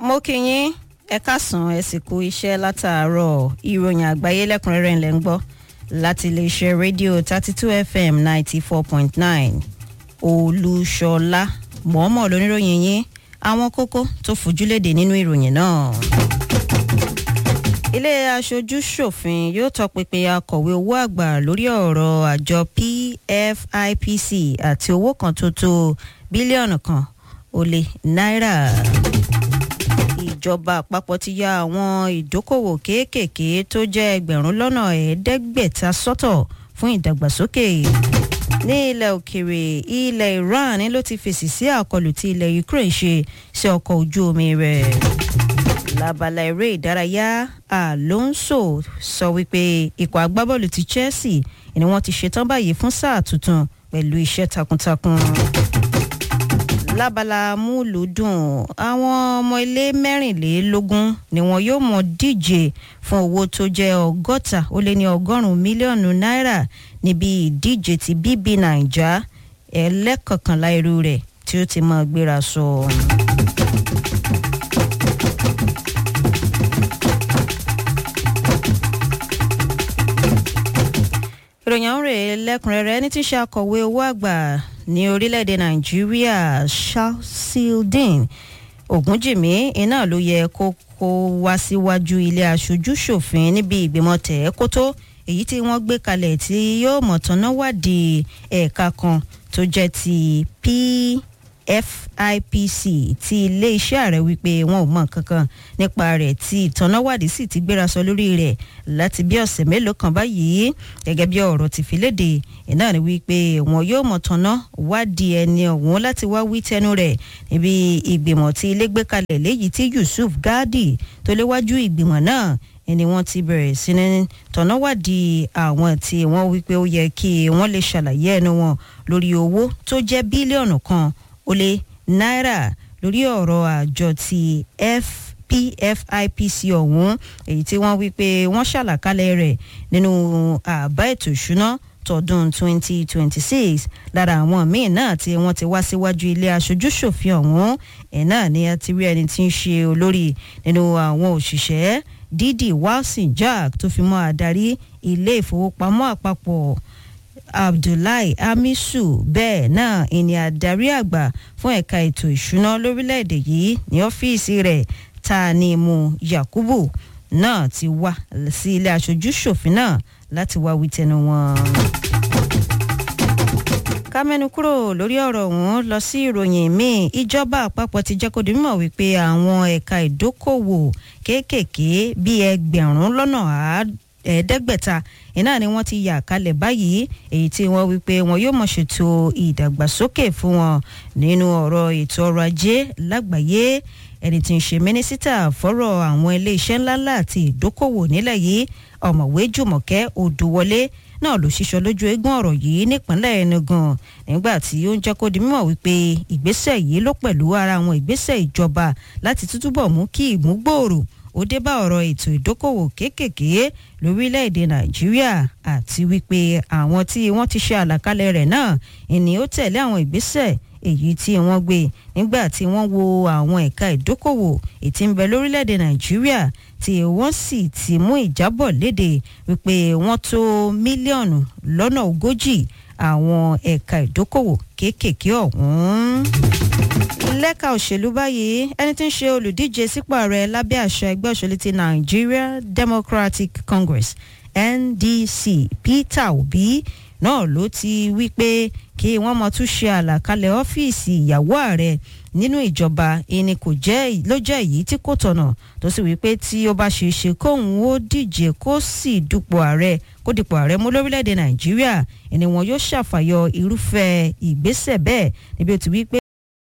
mo kí yín ẹ káàsán ẹ sì kú iṣẹ́ látàárọ̀ ìròyìn àgbáyé lẹ́kùnrẹ́rẹ́ ńlẹ̀ ń gbọ́ láti iléeṣẹ́ rédíò thirty two fm ninety four point nine olúṣọlá mọ̀ọ́mọ̀ lóníròyìn yín àwọn kókó tó fojúlédè nínú ìròyìn náà. ilé aṣojú ṣòfin yóò tọpinpin akọ̀wé owó àgbà lórí ọ̀rọ̀ àjọ pfipc àti owó kan tó tó bílíọ̀nù kan ó lé náírà ìjọba àpapọ̀ ti ya àwọn ìdókòwò kéékèèké tó jẹ́ ẹgbẹ̀rún lọ́nà ẹ̀ẹ́dẹ́gbẹ̀ta sọ́tọ̀ fún ìdàgbàsókè ní ilẹ̀ òkèèrè ilẹ̀ iran ló ti fèsì sí àkọlù tí ilẹ̀ ukraine ṣe sí ọkọ̀ ojú omi rẹ̀ lábala eré ìdárayá alonso sọ wípé ikọ̀ agbábọ́ọ̀lù ti chelsea ni wọ́n ti ṣetán báyìí fún sáà tuntun pẹ̀lú iṣẹ́ takuntakun lábala múlùúdùn àwọn ọmọ ilé mẹ́rìnlélógún ni wọn yóò mọ díje fún owó tó jẹ́ ọgọ́ta ó lé ní ọgọ́rùn-ún mílíọ̀nù náírà níbi ìdíje ti bb naija ẹlẹ́kọ̀kànlá irú rẹ̀ tí ó ti máa gbéra sọ. ìròyìn àwọn rèé lẹ́kùnrẹ́rẹ́ ẹni tí í ṣe akọ̀wé owó àgbà ní orílẹ̀-èdè nàìjíríà shalsildin ogunjìmí iná ló yẹ kó kó wá síwájú ilé aṣojú ṣòfin níbi ìgbìmọ̀ tẹ̀ẹ́kótó èyí tí wọ́n gbé kalẹ̀ tí yóò mọ̀tánná wádìí ẹ̀ka kan tó jẹ́ ti pfipc tí iléeṣẹ́ ààrẹ wípé wọn ò mọ̀ kankan nípa rẹ̀ tí ìtànáwádìí sì ti gbéra sọ lórí rẹ̀ láti bí ọ̀sẹ̀ mélòó kan báyìí gẹ́gẹ́ bí ọ̀rọ̀ ti fi léde iná ni wípé wọn yóò mọ̀tánná wádìí ẹni ọ̀hún láti wá wí tẹnu rẹ̀ níbi ìgbìmọ̀ tí ilé gbé kalẹ̀ léyìí tí yusuf gadi tó léwájú ìgbìmọ̀ náà ni wọ́n ti bẹ̀rẹ̀ sí ní tọ̀nàwádìí àwọn tí wọ́n wípé ó yẹ kí wọ́n lè ṣàlàyé ẹnu wọn lórí owó tó jẹ́ bílíọ̀nù kan ó lé náírà lórí ọ̀rọ̀ àjọ ti fpfipc ọ̀hún èyí tí wọ́n wípé wọ́n ṣàlàkalẹ̀ rẹ̀ nínú àbá ètò ìṣúná tọdún 2026 lára àwọn míì náà tí wọ́n ti wá síwájú ilé aṣojúṣòfin ọ̀hún ẹ̀ náà ni a ti rí ẹni tí ń ṣe olórí nínú àwọn òṣìṣẹ́ didi wilson jack tó fi mọ́ adarí ilé ìfowópamọ́ àpapọ̀ abdullahi amisu bẹ́ẹ̀ náà ìní adarí àgbà fún ẹ̀ka ètò ìṣúná lórílẹ̀‐èdè yìí ní ọ́fíìsì rẹ̀ tanimu yakubu náà ti wá sí ilé aṣojú ṣòfin náà láti wá wí tẹnu wọn. ká mẹ́nu kúrò lórí ọ̀rọ̀ ọ̀hún lọ sí ìròyìn míì ìjọba àpapọ̀ ti jẹ́ kó di mímọ̀ wípé àwọn ẹ̀ka ìdókòwò kéékèèké bíi ẹgbẹ̀rún lọ́nà ẹ̀ẹ́dẹ́gbẹ̀ta iná ni wọ́n ti yà kalẹ̀ báyìí èyí tí wọ́n wípé wọn yóò mọ̀ ṣètò ìdàgbàsókè fún wọn nínú ọ̀rọ̀ ètò ọrọ̀ ajé lágbàáyé ẹni tí ń ṣe mínísítà fọ́rọ̀ àwọn iléeṣẹ́ ńláńlá àti ìdókòwò nílẹ̀ yìí ọ̀mọ̀wé jùmọ̀kẹ́ odùwọlé náà ló ṣíṣọ lójú eégún ọ̀rọ̀ yìí nípínlẹ̀ enugan nígbà tí ó ń jẹ́ kó di mímọ̀ wípé ìgbésẹ̀ yìí ló pẹ̀lú ara àwọn ìgbésẹ̀ ìjọba láti tútúbọ̀ mú kí ìmúgbòòrò ó dé bá ọ̀rọ̀ ètò ìdókòwò kéékèèké lórílẹ̀‐èdè nàìjíríà àti wípé àwọn tí wọ́n ti ṣe àlàkalẹ̀ rẹ̀ náà ìní ó tẹ̀lé àwọn ìgbésẹ̀ èyí tí wọ́n gbé nígbà tí wọ́n wo àwọn ẹ̀ka ìdókòwò ètí ń bẹ lórílẹ̀‐èdè nàìjíríà tí wọ́n sì ti mú ìjábọ̀ léde wípé wọ́n tó mílíọ̀nù lọ́nà ogójì àwọn ẹ̀ka ìdókòwò kéékèèké ọ̀hún lẹ́ka òṣèlú báyìí ẹni tí ń ṣe olùdíje sípò ààrẹ lábẹ́ àṣà ẹgbẹ́ òṣèlú ti nigeria democratic congress ndc peter obi náà ló ti wí pé kí wọ́n mọ tún ṣe àlàkalẹ̀ ọ́fíìsì ìyàwó ààrẹ nínú ìjọba ẹni kò jẹ́ ló jẹ́ èyí tí kò tọ̀nà tó sì wí pé tí ó bá ṣe é ṣe kóun ó díje kó sì dupò ààrẹ kó dipò ààrẹ mú lórílẹ̀‐èdè nàìjíríà ẹni wọn yóò ṣàfàyọ irúfẹ́ ìgbésẹ̀ bẹ́ẹ̀ níbi ó ti wí pé